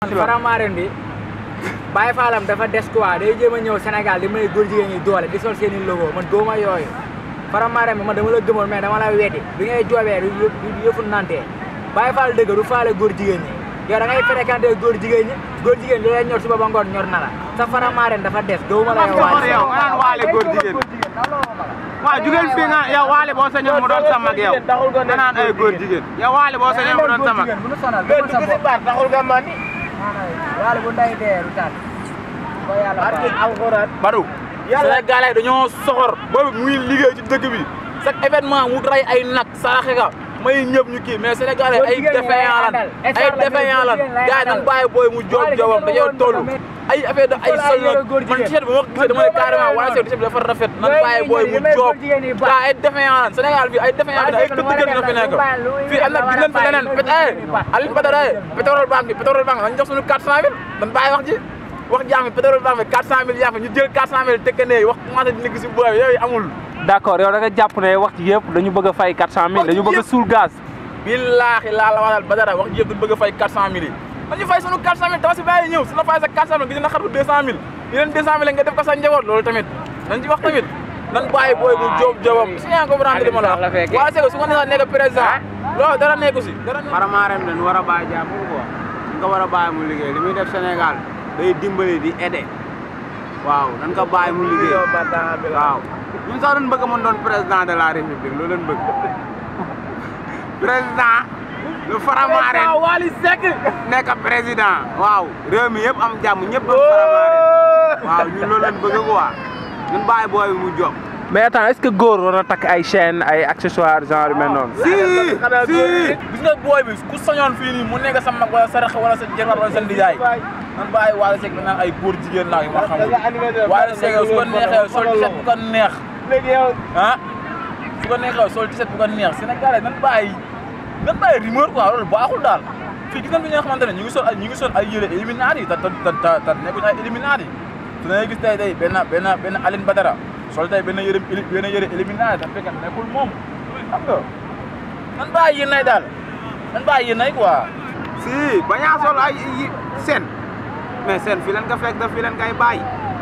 Faramaren bi Baye Fallam dafa des quoi day jéem a ñëw Sénégal di may góor jigéen ñi doole di sol seen i logo man góoma yooyu Faramaren bi man dama la gëmoon mais dama la weddi bi ngay joobee du du yëfu nantee Baye Fall dëgg du faale góor jigéen ñi yow da ngay fréquenté góor jigéen ñi góor jigéen li lay ñor suba ba ngoon ñor na la sa Faramaren dafa des gëwuma la yow Soxor yow nga naan waale góor jigéen waaw jugeel fii nga yow waale boo sañoon mu doon sa mag yow nga naan ay góor jigéen yow waale boo sañoon mu doon sa mag bu nu sonal gëmal sa bopp taxul nga mandi waale bu nday dee du taal ko yàlla baax Badou Sénégalais dañoo soxor boobu muy liggéey ci dëkk bi chaque événement mu rey ay nag saraxe ka may ñëpp ñu kii mais Sénégalais ay défaillant lan ay défaillant lan gars yi nan bàyyi booy mu joob joobam dañoo toll ay affaire de ay sol nag man t-shirt bi ma ko gisee dama ne carrément wala t-shirt bi dafa rafet nan bàyyi booy mu joob gars ay défaillant lan Sénégal bi ay défaillant bi ay këtt gën na fi nekk fii am na gis nañ fi leneen pét eh Aliou Badara pétrole banque bi pétrole banque dañ jox suñu 400000 dañ bàyyi wax ji wax jaam pétrole banque bi 400000 yaa fa ñu jël 400000 tekkandee wax commencé di nekk si booy yooyu amul d'accord yow da nga jàpp ne wax ji yëpp dañu bëgg a fay 400000 dañu bëgg a suul gaz billaahi laa la waxal Badara wax ji yëpp dañu bëgg a fay 400000 yi dañu fay sunu 400000 tabaski bàyyi ñëw su la fay sa 400000 gis na xar bu 200000 yeneen 200000 nga def ko sa njaboot loolu tamit dañ ci wax tamit nan bàyyi booy bu jóob jóobam si yaa ngi comprendre li ma la wax waa Sego su ko neexee nekk président loolu dara nekku si dara Faramaren dañ war a bàyyi jàmbur quoi nga war a bàyyi mu liggéey li muy def Sénégal day dimbali di aider waaw dañ ko bàyyi mu liggéey waaw ñun sax dañ bëgg mu doon président de la république loolu lañ bëgg président lu Faramaren Wally Seck nekk président waaw réew mi yëpp am jàmm ñëpp am Faramaren waaw ñun loolu lañ bëgg quoi ñun bàyyi booy bi mu jóg mais attends est-ce que góor war na takk ay chaîne ay accessoires genre yu mel noonu. si si gis nga booy bi ku sañoon fii nii mu nekk sa mag wala sa rax wala sa jëkkër wala sa ndijaay man bàyyi Wally Seck naan ay góor jigéen laa yu ma xamul Wally Seck su ko neexee sol t-shirt bu ko neex ah su ko neexee sol t-shirt bu ko neex Sénégalais nan bàyyi nan bàyyi rumeur quoi loolu baaxul daal fii gis nañ fi ñoo xamante ne ñu ngi sol ay ñu ngi sol ay yére Illuminati yi te te te te nekkuñu ay Illuminati te da ngay gis tey tey benn benn benn Aline Badara sol tey benn yére benn yére Illuminati te fekk nekkul moom xam nga nan bàyyi yéen nay daal nan bàyyi yéen nay quoi. si bañaa sol ay yi seen mais seen fii leen ka fekk da fii leen kay bàyyi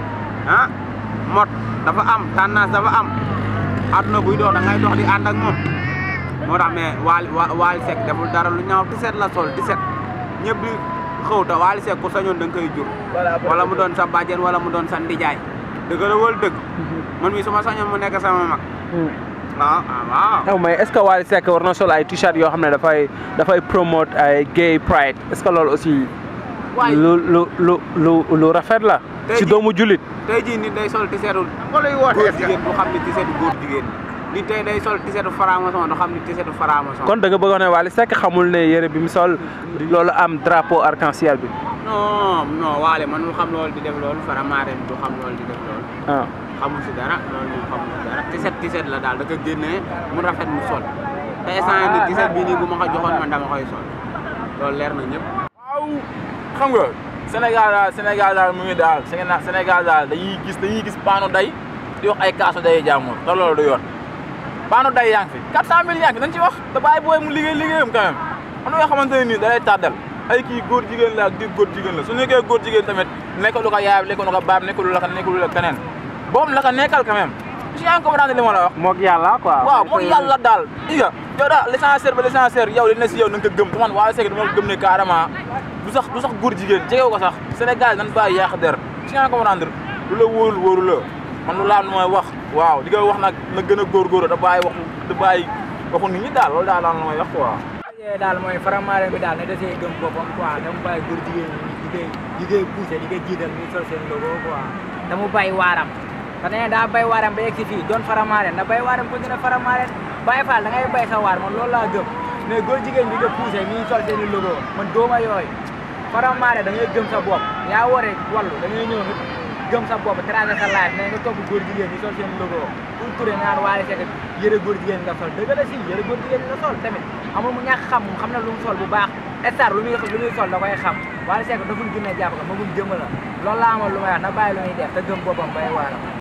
ah mot dafa am tendance dafa am àdduna buy dox da ngay dox di ànd ak moom moo tax mais Wally Wally Seck deful dara lu ñaaw 17 la sol 17 ñëpp di xëw te Wally Seck ku sañoon da nga koy jur wala mu doon sa bàjjen wala mu doon sa ndijaay dëgg la wala dëgg man mii su ma sañoon mu nekk sama mag waaw waaw non mais est-ce que Wally Seck war na sol ay t-shirt yoo xam ne dafay dafay promote ay gay pride est-ce que loolu aussi. waay lu lu lu lu lu rafet la. Tey ci jii- doomu julit. tey jii nit day sol tiseetu góor jigéen du xam ni tiseetu góor jigéen nit tey day sol tiseetu franc-maçon du xam ni tiseetu franc-maçon kon da nga bëgg wax ne Wally Seck xamul ne yére bi mu sol loolu am drapeau arc-en-ciel bi. non non waale man mu xam loolu di def loolu Faramaren du xam loolu di def loolu ah xamul si dara loolu moom xamul si dara tiset tiset la daal da ko génnee mu rafet mu sol te instant ni tiset bii nii bu ma ko joxoon man dama koy sol loolu leer na ñëpp waaw xam nga Sénégal daal Sénégal daal mu ngi daal Sénégal Sénégal daal dañuy gis dañuy gis paano day di wax ay kaasu day jàmmul te loolu du yoon paano day yaa ngi fi 400000 yaa ngi fi nañ ci wax te bàyyi booy mu liggéey liggéeyam quand même am na yoo xamante ne nii da lay tàddal ay kii góor jigéen la ak di góor jigéen la su nekkee góor jigéen tamit nekkalu ko yaayam nekkalu ko baam nekkalu la ko nekkalu la keneen boobu la ko nekkal quand même si yaa ngi comprendre li ma la wax moog yàlla quoi. waaw mooy yàlla daal i nga yow daal l'essentiel ba l'essentiel yow li ne si yow na nga ko gëm te man Wally Seck dama ko gëm ne carrément du sax du sax góor jigéen jegew ko sax Sénégal nan bàyyi yàq der si nga comprendre lu la wóorul wóoru la man lu laal mooy wax waaw li nga wax nag na gën a góorgóorlu da bàyyi waxu da bàyyi waxu nit ñi daal loolu daal daal la may wax quoi yee daal mooy Faramaren bi daal ne desee gëm boppam quoi dama bàyyi góor jigéen ñi di koy di koy poussé di koy jiital ñuy sol seen logo quoi dama bàyyi waaram te nee daa bay waaram ba yegg si fii doon Faramaren da bay waaram ko dina Faramaren bàyyi faal da ngay bay sa waar man loolu laa gëm mais góor jigéen bi nga poussé ñuy sol seen i logo man dooma yooyu Faramaren da ngay gëm sa bopp yaa ware wallu da ngay ñëw nga gëm sa bopp tracé sa life mais nga topp góor jigéen ñi sol seen logo pour turé naan Wally Seck yëre góor jigéen nga sol dëgg la si yëre góor jigéen nga sol tamit amul mu ñàkk xam moom xam na lu mu sol bu baax star lu muy lu muy sol da koy xam Wally Seck daful gën a jàpp ko magum jëmm la loolu laa amal lu may wax na bàyyi lu muy def te gëm boppam bay waaram